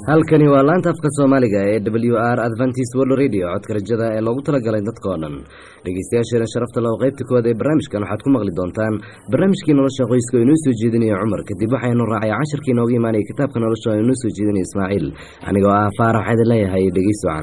halkani waa laanta afka soomaaliga ee w r adventist world radio codka rajada ee loogu talagalay dadka oo dhan dhegeystayaasheena sharafta leh oo qaybta koowaad ee barnaamijkan waxaad ku maqli doontaan barnaamijkii nolosha qoyska oo inoo soo jeedinaya cumar kadib waxaynu raacay cashirkii inooga imaanaya kitaabka nolosha oo inoo soo jeedinaya ismaaciil anigoo ah faarax waxaa idin leeyahay dhegeyst wacan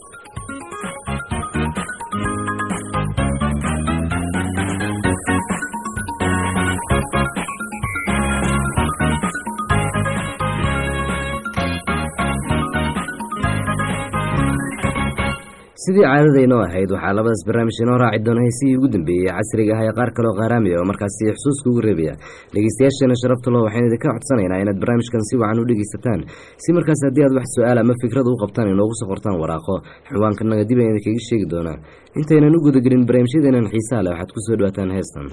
sidii caadadaynoo ahayd waxaa labadaas barnaamij inoo raaci doona heesihii ugu dambeeyey casriga ah ee qaar kaloo qaaraamiya oo markaasi xusuuska ugu reebaya dhegeystayaasheena sharafta lo waxaynu idinka codsanaynaa inaad barnaamijkan si wacan u dhegeysataan si markaas haddii aad wax su-aal ama fikrad u qabtaan inoogu soo qortaan waraaqo xawaankannaga dib ayaan idinkaga sheegi doonaa intaynan u gudagelin barnaamijyadeenan xiisaha leh waxaad ku soo dhawaataan heestan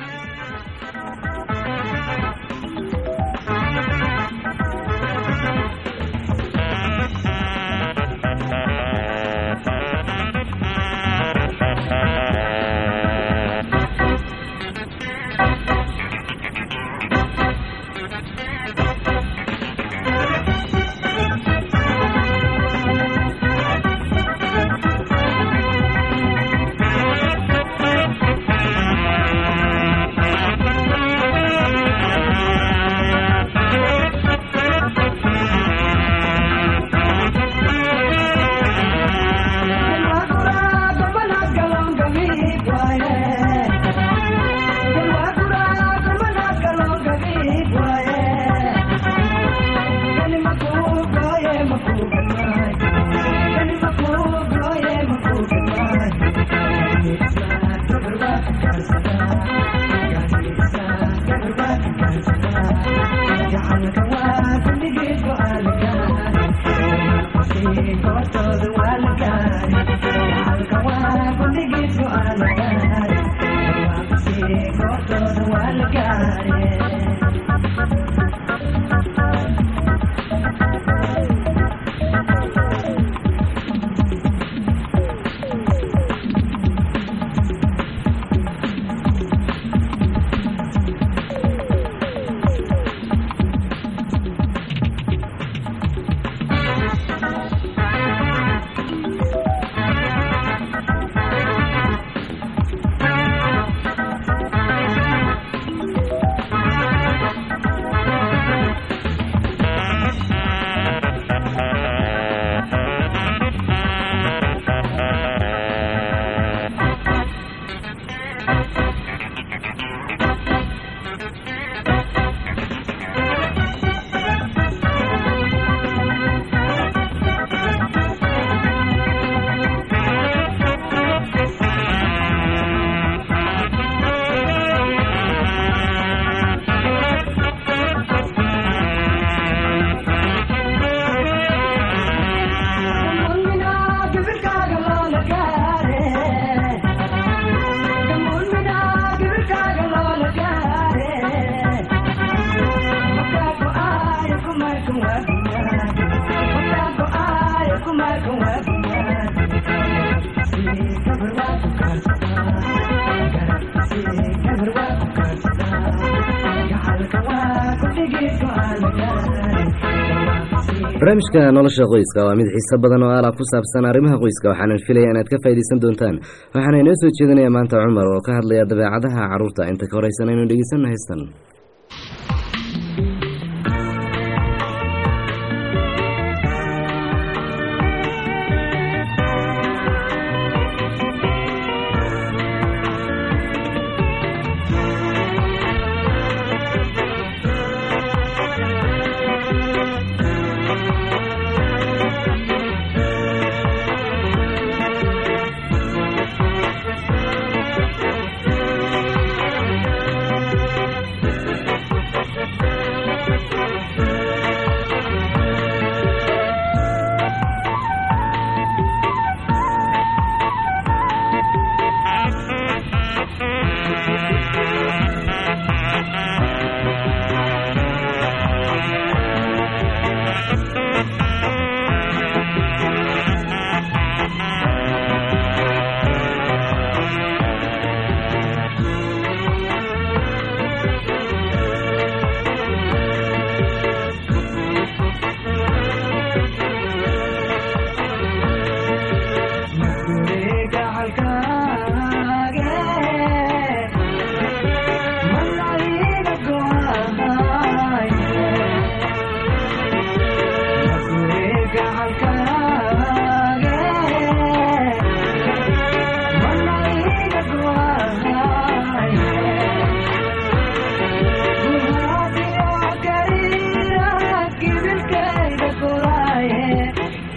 barnaamijka nolosha qoyska waa mid xiiso badan oo ala ku saabsan arrimaha qoyska waxaanan filaya inaad ka faa'iidaysan doontaan waxaana inoo soo jeedinaya maanta cumar oo ka hadlaya dabeecadaha carruurta inta ka horeysan aynu dhegeysanna haystan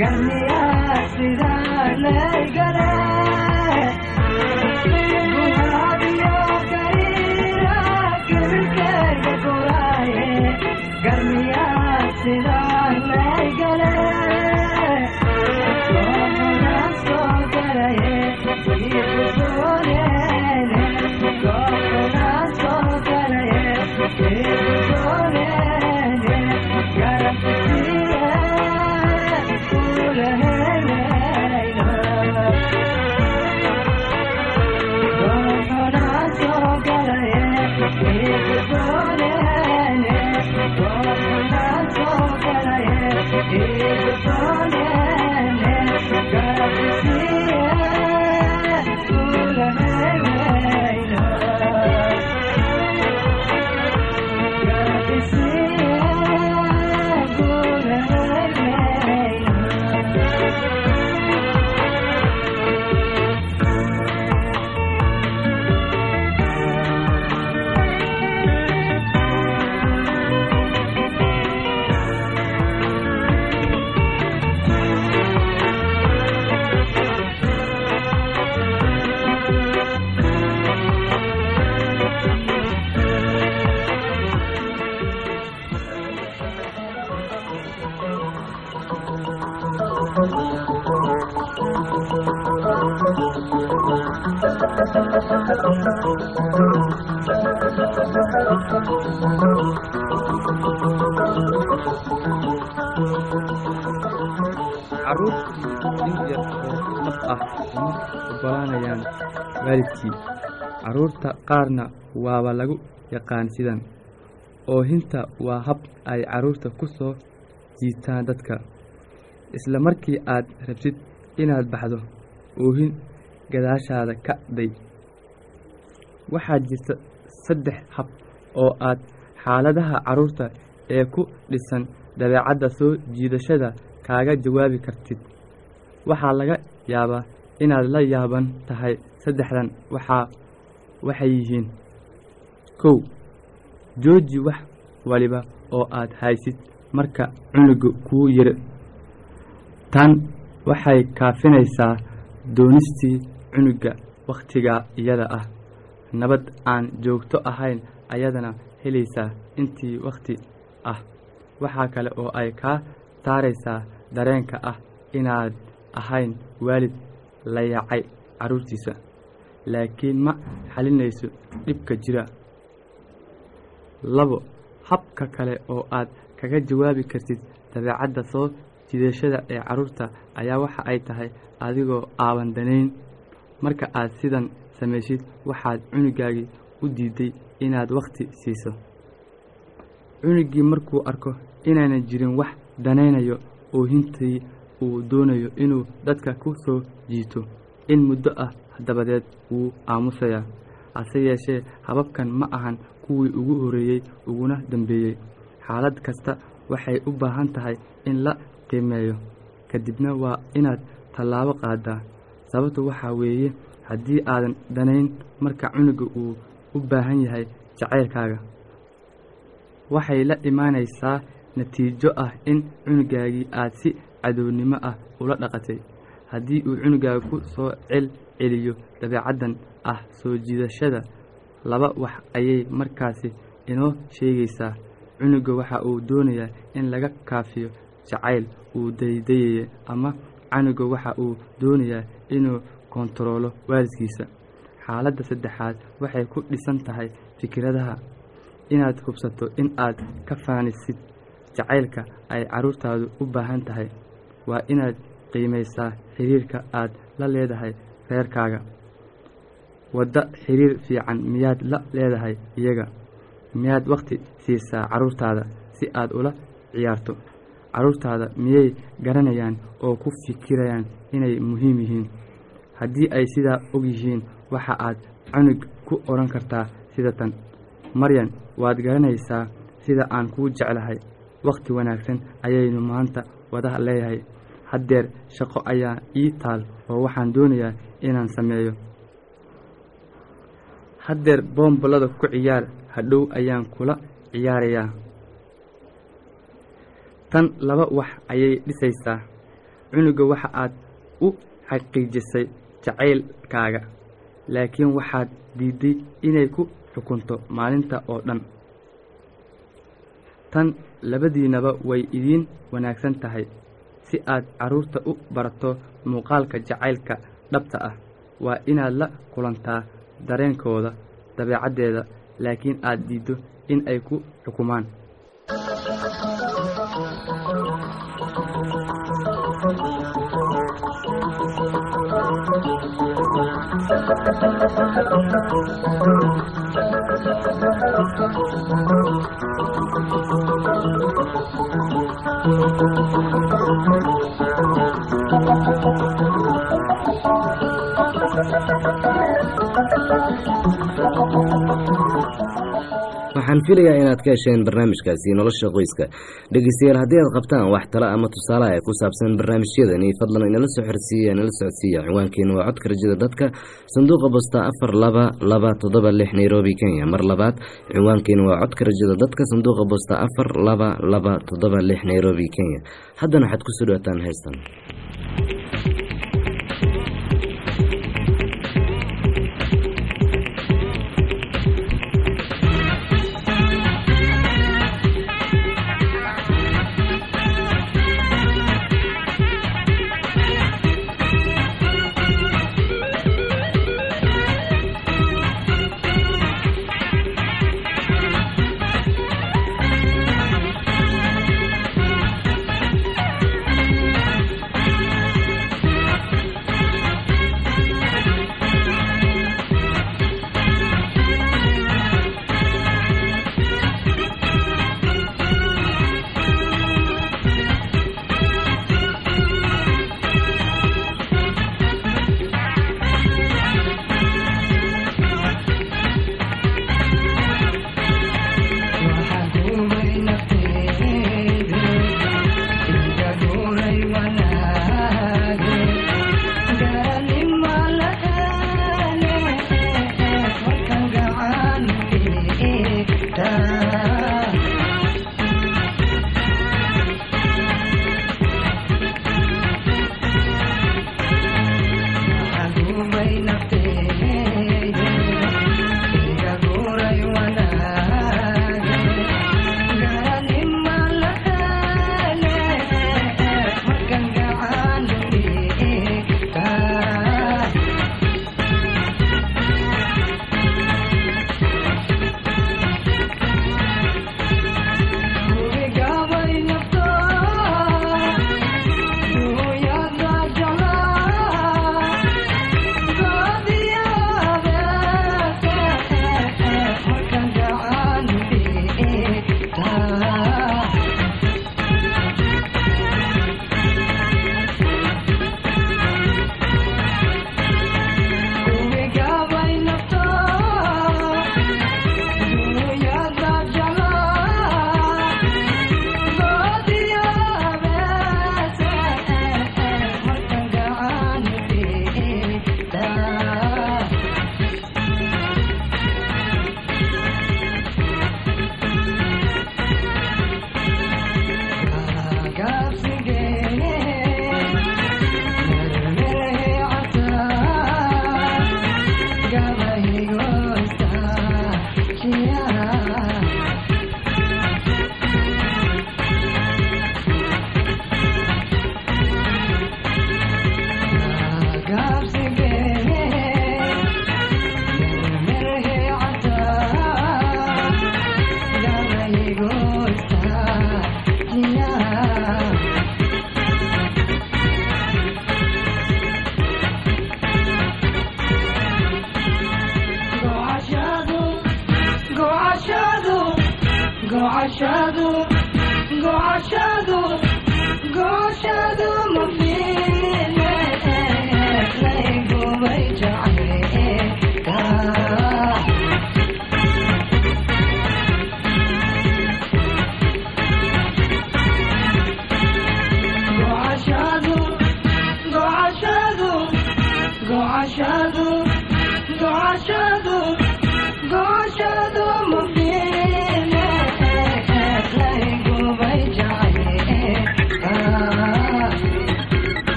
carruurtii in yar oo dhab ah uma oggolaanayaan waalidkii carruurta qaarna waaba lagu yaqaan sidan oohinta waa hab ay carruurta ku soo jiitaan dadka isla markii aad rabtid inaad baxdo oohin gadaashaada ka day waxaa jirta saddex hab oo aad xaaladaha carruurta ee ku dhisan dabeecadda soo jiidashada kaaga jawaabi kartid waxaa laga yaabaa inaad la yaaban tahay saddexdan waxaa waxay yihiin kow jooji wax waliba oo aad haysid marka cunuga kuu yiri tan waxay kaafinaysaa doonistii cunuga wakhtigaa iyada ah nabad aan joogto ahayn ayadana helaysaa intii wakhti ah waxaa kale oo ay kaa saaraysaa dareenka ah inaad ahayn waalid la yaacay carruurtiisa laakiin ma xalinayso dhibka jira labo habka kale oo aad kaga jawaabi kartid dabeecadda soo jiidashada ee carruurta ayaa waxa ay tahay adigoo aaban danayn marka aad sidan samaysid waxaad cunugaagii u diiday inaad wakhti siiso cunugii markuu arko inaanan jirin wax danaynayo oohintii uu doonayo inuu dadka ku soo jiito in muddo ah dabadeed wuu aamusayaa hase yeeshee hababkan ma ahan kuwii ugu horreeyey uguna dambeeyey xaalad kasta waxay u baahan tahay in la qiimeeyo kadibna waa inaad tallaabo qaadaa sababtu waxaa weeye haddii aadan danayn marka cunuga uu u baahan yahay jacaylkaaga waxay la imaanaysaa natiijo ah in cunugaagii aad si cadownimo ah ula dhaqatay haddii uu cunugaaga ku soo cel celiyo dabeecaddan ah soo jiidashada laba wax ayay markaasi inoo sheegaysaa cunuga waxa uu doonayaa in laga kaafiyo jacayl uu daydayaya ama canuga waxa uu doonayaa inuu kontaroolo waalidkiisa xaaladda saddexaad waxay ku dhisan tahay fikradaha inaad hubsato in aad ka faanisid jacaylka ay carruurtaadu u baahan tahay waa inaad qiimaysaa xiriirka aad la leedahay reerkaaga wadda xiriir fiican miyaad la leedahay iyaga miyaad wakhti siisaa carruurtaada si aad ula ciyaarto carruurtaada miyay garanayaan oo ku fikirayaan inay muhiim yihiin haddii ay sidaa og yihiin waxa aad cunug ku odhan kartaa sida tan maryan waad garanaysaa sida aan kuu jeclahay wakhti wanaagsan ayaynu maanta wada leeyahay haddeer shaqo ayaa ii taal oo waxaan doonayaa inaan sameeyo haddeer boombolada ku ciyaar hadhow ayaan kula ciyaarayaa tan laba wax ayay dhisaysaa cunuga waxa aad u xaqiijisay jacaylkaaga laakiin waxaad diidday inay ku xukunto maalinta oo dhan tan labadiinaba way idiin wanaagsan tahay si aad carruurta u barato muuqaalka jacaylka dhabta ah waa inaad la kulantaa dareenkooda dabeecaddeeda laakiin aad diiddo in ay ku xukumaan waxaan filayaa inaad ka hesheen barnaamijkaasi nolosha qoyska dhegeystayaal haddii aad qabtaan wax talo ama tusaale ee ku saabsan barnaamijyadani fadlan inala soo xorsiiya nala socodsiiya ciwaankeena waa codka rajada dadka sanduuqa bosta afar laba laba toddoba lix nairobi kenya mar labaad ciwaankeena waa codka rajada dadka sanduuqa bosta afar laba laba toddoba lix nairobi kenya haddana waxaad kusoo dhawaataan heystan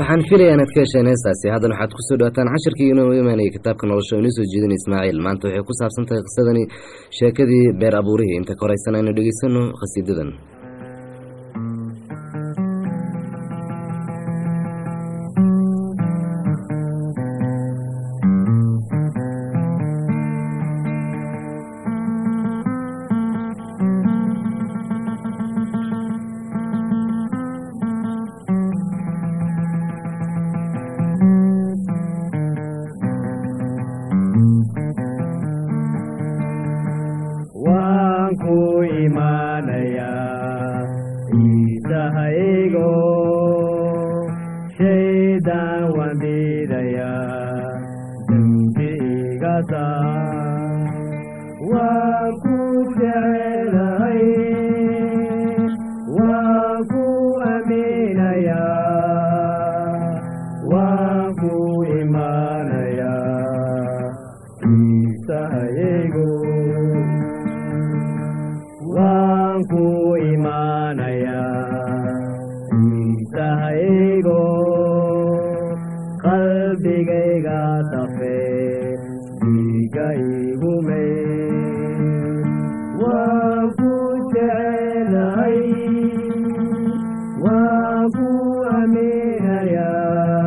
waxaan filayaa inaad ka hesheen heestaasi haddana waxaad kusoo dhawaataan cashirkii inoo imaanayay kitaabka nolosha oo inoo soo jeedin ismaaciil maanta waxay ku saabsan tahay qisadani sheekadii beer abuurihii inta ka horeysana aynu dhegeysano khasiidadan waan ku imaanayaa ciisahaygo shaydaan waan diidayaa dembi iga saar waan ku jecelahay waan ku aaminayaa waan ku imaanayaa ciisahaygo waan ku imaanayaa ciisahaygo qalbigayga tafe dhiiga igume waan ku jecelahay waan ku aaminayaa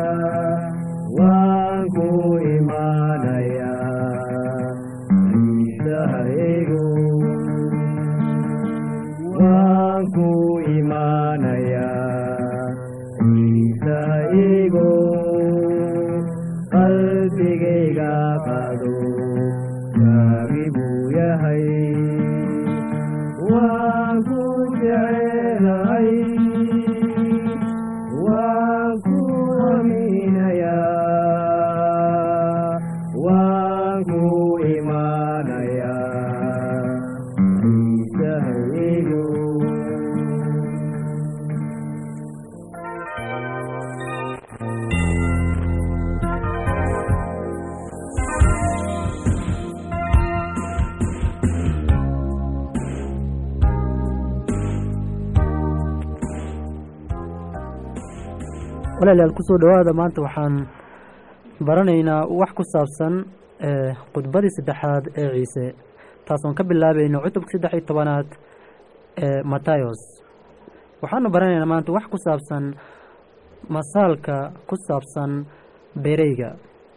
waan ku imaanayaa ciisahaygo waan ku imaanayaa ciisahaygo qalbigayga qado gaagi buu yahay waan ku jecelahay waan ku aaminayaa waan ku imaanayaa ciisahaygo walaalayaal kusoo dhowaada maanta waxaan baranaynaa wax ku saabsan ee khudbadii saddexaad ee ciise taasoon ka bilaabayno cutubka saddex iyo tobanaad ee matayos waxaanu baranaynaa maanta wax ku saabsan masaalka ku saabsan beereyga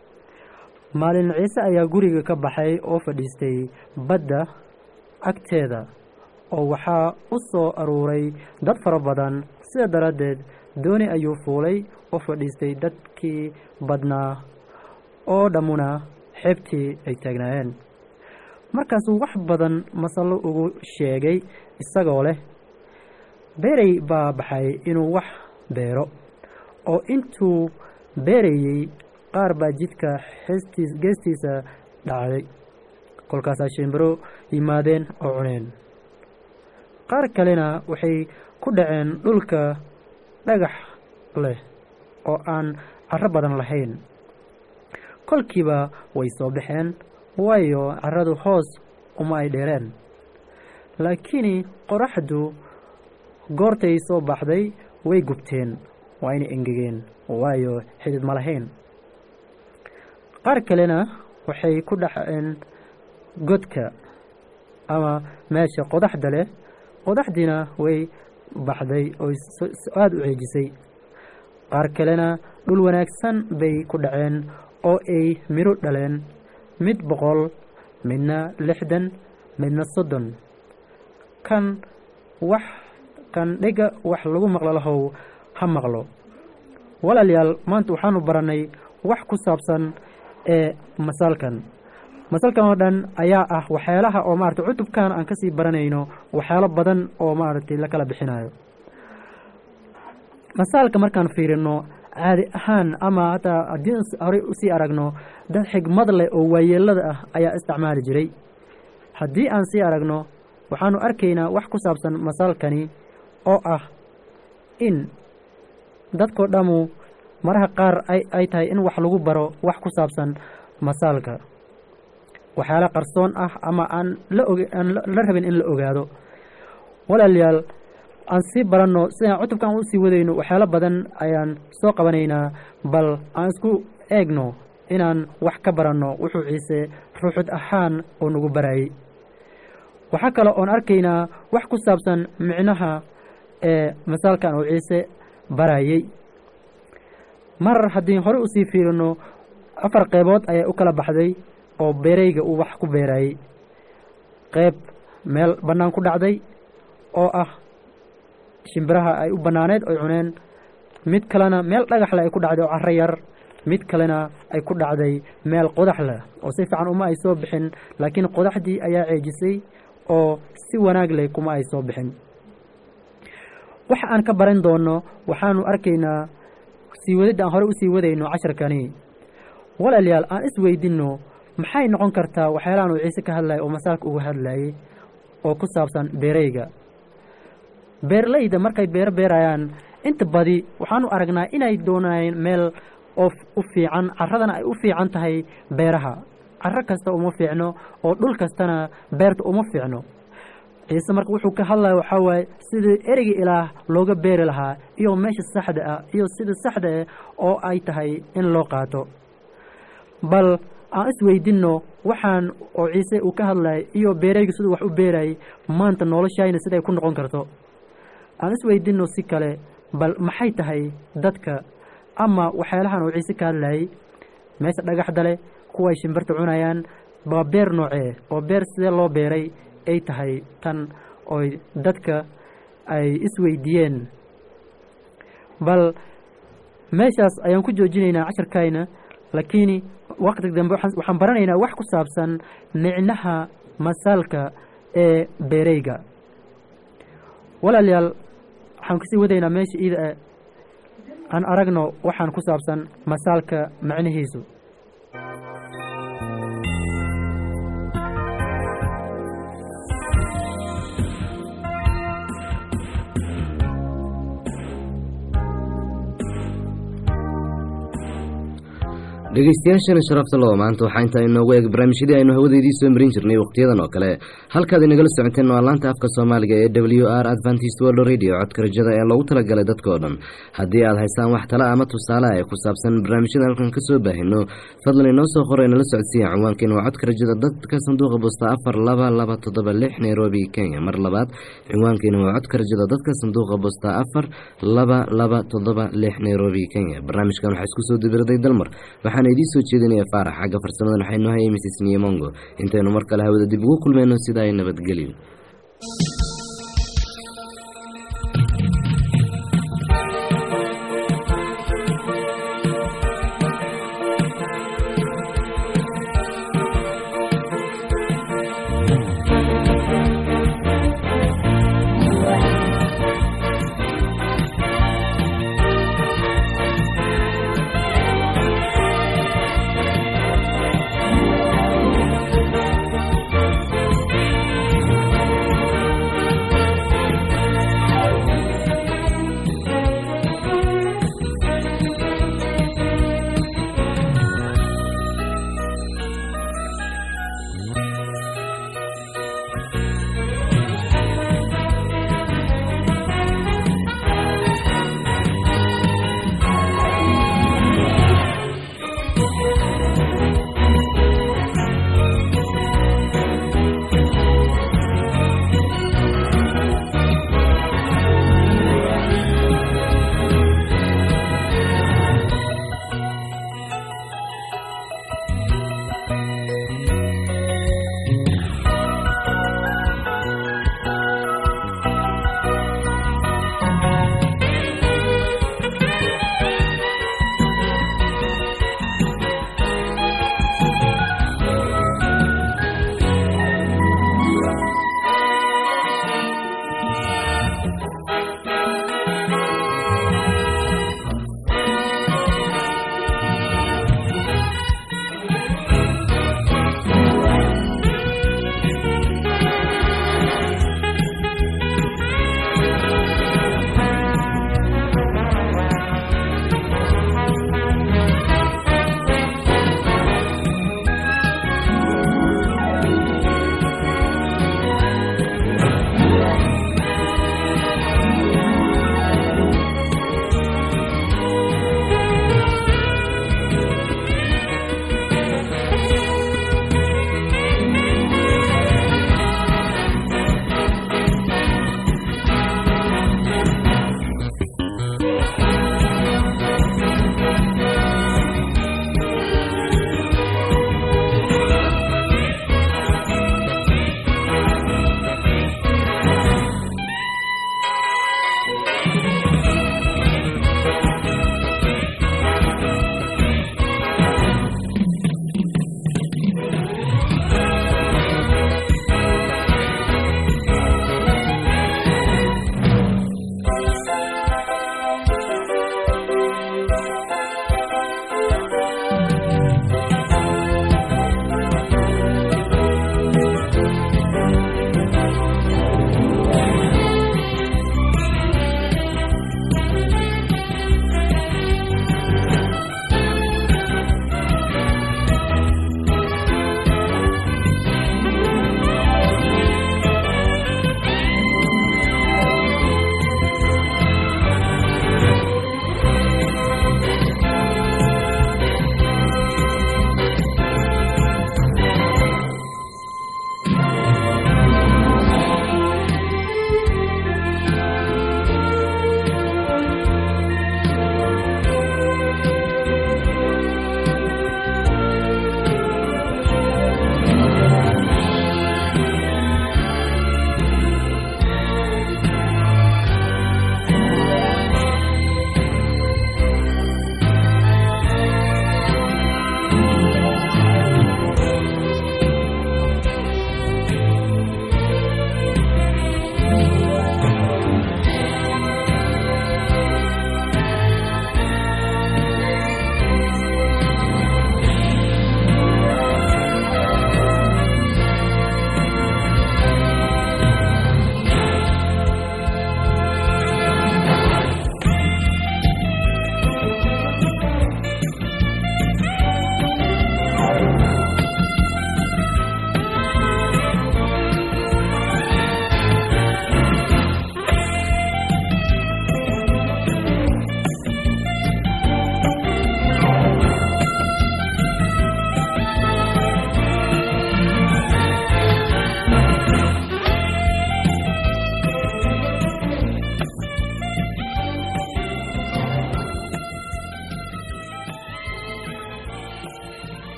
maalin ciise ayaa guriga ka baxay oo fadhiistay badda agteeda oo waxaa u soo aruuray dad fara badan sida daraaddeed dooni ayuu fuulay oo fadhiistay dadkii badnaa oo dhammuna xeebtii ay taagnaayeen markaasuu wax badan masallo ugu sheegay isagoo leh beerey baa baxay inuu wax beero oo intuu beerayey qaar baa jidka xeestiis geestiisa dhacday kolkaasaa shimbiro yimaadeen oo cuneen qaar kalena waxay ku dhaceen dhulka dhagax leh oo aan carro badan lahayn kolkiiba way soo baxeen waayo carradu hoos uma ay dheereen laakiin qoraxdu goortay soo baxday way gubteen waa inay engegeen waayo xidid ma lahayn qaar kalena waxay ku dhaceen godka ama meesha qodaxda leh qodaxdiina way baxday oo aada u ceejisay qaar kalena dhul wanaagsan bay ku dhaceen oo ay midho dhaleen mid boqol midna lixdan midna soddon kan wax kan dhega wax lagu maqlo lahow ha maqlo walaalayaal maanta waxaanu barannay wax ku saabsan ee masaalkan masalkan oo dhan ayaa ah waxyaalaha oo maarata cutubkan aan kasii baranayno waxyaalo badan oo maaragtay la kala bixinayo masaalka markaan fiirino caadi ahaan ama hataa haddii horey usii aragno dad xigmad leh oo waayeelada ah ayaa isticmaali jiray haddii aan sii aragno waxaanu arkaynaa wax ku saabsan masaalkani oo ah in dadkoo dhammu maraha qaar ay ay tahay in wax lagu baro wax ku saabsan masaalka waxyaala qarsoon ah ama aan la og aan la rabin in la ogaado walaalayaal aan sii baranno sidaan cutubkan u sii wadayno waxyaalo badan ayaan soo qabanaynaa bal aan isku eegno inaan wax ka baranno wuxuu ciise ruuxud ahaan uu nagu barayay waxaa kale oon arkaynaa wax ku saabsan micnaha ee masaalkan uu ciise barayay marar haddii hore usii fiirino afar qeybood ayaa u kala baxday oo beerayga uu wax ku beerayay qeyb meel bannaan ku dhacday oo ah shimbiraha ay u bannaaneed oy cuneen mid kalena meel dhagaxleh ay ku dhacday oo carro yar mid kalena ay ku dhacday meel qodax leh oo si fiican uma ay soo bixin laakiin qodaxdii ayaa ceejisay oo si wanaag leh kuma ay soo bixin waxa aan ka baran doonno waxaanu arkaynaa sii wadidda aan hore usii wadayno casharkani walaalayaal aan isweydinno maxay noqon kartaa waxyaalahan uu ciise ka hadlayay oo masaalka uga hadlayay oo ku saabsan beerayga beerleyda markay beero beerayaan inta badi waxaanu aragnaa inay doonayeen meel oo u fiican carradana ay u fiican tahay beeraha carro kasta uma fiicno oo dhul kastana beerta uma fiicno ciise marka wuxuu ka hadlaya waxaa waaye sidii ereyga ilaah looga beeri lahaa iyo meesha saxda ah iyo sida saxda ah oo ay tahay in loo qaato bal aan isweydinno waxaan oo ciise uu ka hadlayay iyo beerayga siduu wax u beerayay maanta noloshayna siday ku noqon karto aan isweydinno si kale bal maxay tahay dadka ama waxyaalahan uu ciise ka hadlayay meesha dhagaxda leh kuwaay shimbirta cunayaan waa beer noocee oo beer sidee loo beeray ay tahay tan oy dadka ay isweydiiyeen bal meeshaas ayaan ku joojinaynaa casharkayna laakiin waqti dambe waxaan baranaynaa wax ku saabsan micnaha masaalka ee beereyga walaalayaal waxaan kusii wadaynaa meesha iida e aan aragno waxaan ku saabsan masaalka macnihiisu dhegeystayaashana sharafta loo maanta waxaa intaa inoogu eeg barnaamijyadii aynu hawadeedii soo marin jirnay wakhtiyadan oo kale halkaad inagala socoteen waa laanta afka soomaaliga ee w r adventist world radio codka rajada ee loogu talagalay dadka oo dhan haddii aad haystaan wax tala ama tusaale ee ku saabsan barnaamijyada halkan ka soo baahino fadlan inoo soo qora inala socodsiiya cinwaankeena waa codka rajada dadka sanduuqa bosta afar laba laba toddoba lix nairobi kenya mar labaad cinwaankeena waa codka rajada dadka sanduuqa bosta afar laba laba toddoba lix nairobi kenya barnaamijkan waxaa isku soo dibiraday dalmar waxaana idiin soo jeedinaya faarax xagga farsamadan waxay noo hayay mrs niyamongo intaynu mar kale hawada dib ugu kulmayno sidaa ay nabadgelyo